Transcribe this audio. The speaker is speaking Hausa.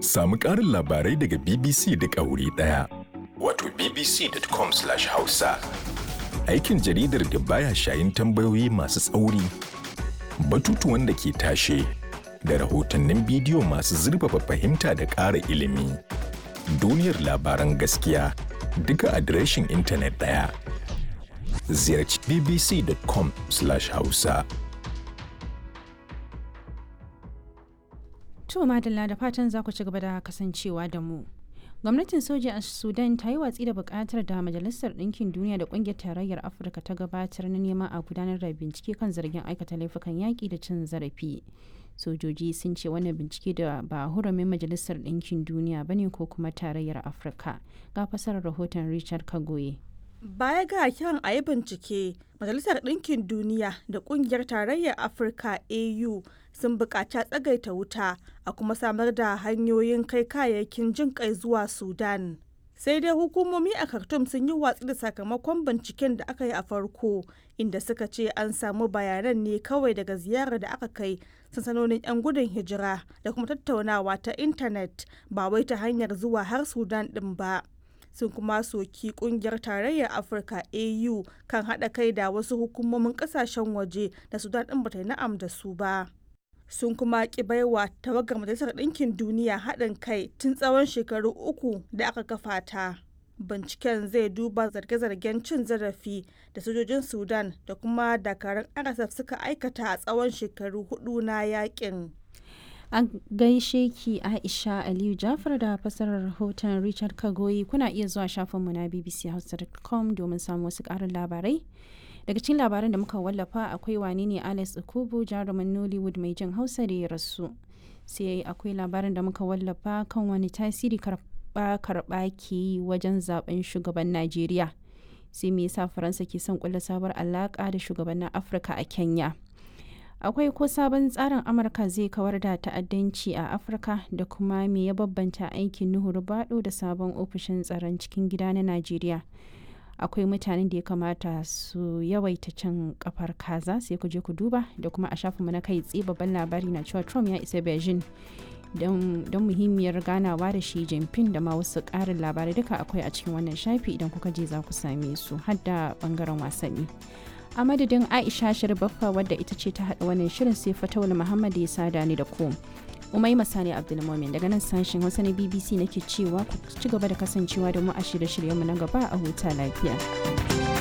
Samu ƙarin labarai daga BBC da wuri ɗaya. Wato bbc.com/hausa. Aikin jaridar da baya shayin tambayoyi masu tsauri, batutuwan da ke tashe, da rahotannin bidiyo masu zurfafa fahimta da ƙara ilimi. Duniyar labaran gaskiya duka adireshin intanet ɗaya. Ziyarci bbc.com/hausa. To madalla da fatan za ku ci gaba da kasancewa da mu. Gwamnatin soja a Sudan ta yi watsi da bukatar da Majalisar Ɗinkin Duniya da Ƙungiyar Tarayyar Afirka ta gabatar na neman a gudanar da bincike kan zargin aikata laifukan yaƙi da cin zarafi. Sojoji sun ce wannan bincike da ba hurumin Majalisar Ɗinkin Duniya ba ne ko kuma Tarayyar Afirka. Ga fasarar rahoton Richard Kagoye. Baya ga kiran a yi bincike, Majalisar Ɗinkin Duniya da Ƙungiyar Tarayyar Afirka AU sun buƙaci tsagaita wuta a kuma samar da hanyoyin kai kayayyakin jin kai zuwa Sudan. Sai dai hukumomi a Khartoum sun yi watsi da sakamakon binciken da aka yi a farko, inda suka ce an samu bayanan ne kawai daga ziyarar da aka kai sansanonin 'yan gudun hijira da kuma tattaunawa ta intanet ba wai ta hanyar zuwa har Sudan ɗin ba. sun kuma soki kungiyar tarayyar afirka au kan haɗa kai da wasu hukumomin ƙasashen waje da sudan ɗin bata yi na'am da su ba sun kuma ki baiwa tawagar majalisar ɗinkin duniya haɗin kai tun tsawon shekaru uku da aka kafa ta binciken zai duba zarge-zargen cin zarafi da sojojin sudan da kuma dakarun rsf suka aikata a tsawon shekaru hudu na yakin An gaishe ki Aisha Aliyu Jafar da fasarar rahoton Richard Kagoyi kuna iya zuwa shafinmu na bbchausa.com domin samun wasu ƙarin labarai. Daga cikin labaran da muka wallafa akwai wane ne Alex Okubu jarumin Nollywood mai jin Hausa da ya rasu. Sai akwai labarin da muka wallafa kan wani tasiri karɓa karɓa ke yi wajen zaben shugaban Najeriya. Sai me yasa Faransa ke son kulla sabuwar alaƙa da shugabannin Afirka a Kenya. akwai ko sabon tsarin amurka zai kawar da ta'addanci a afirka da kuma me ya babbanta aikin nuhu rubado da sabon ofishin tsaron cikin gida na najeriya akwai mutanen da ya kamata su yawaita cin kafar kaza sai ku je ku duba da kuma a shafinmu na kai tsaye babban labari na cewa trump ya isa beijing don muhimmiyar ganawa da shi jinping da ma wasu ƙarin labarai duka akwai a cikin wannan shafi idan kuka je za ku same su har da bangaren wasanni a madadin aisha baffa wadda ita ce ta haɗa wannan shirin sai fatawul muhammad ya sada ni da ku umai masani abdulmomin daga nan sashen hausa na bbc nake cewa ku ci gaba da kasancewa da mu a shirye-shiryenmu na gaba a huta lafiya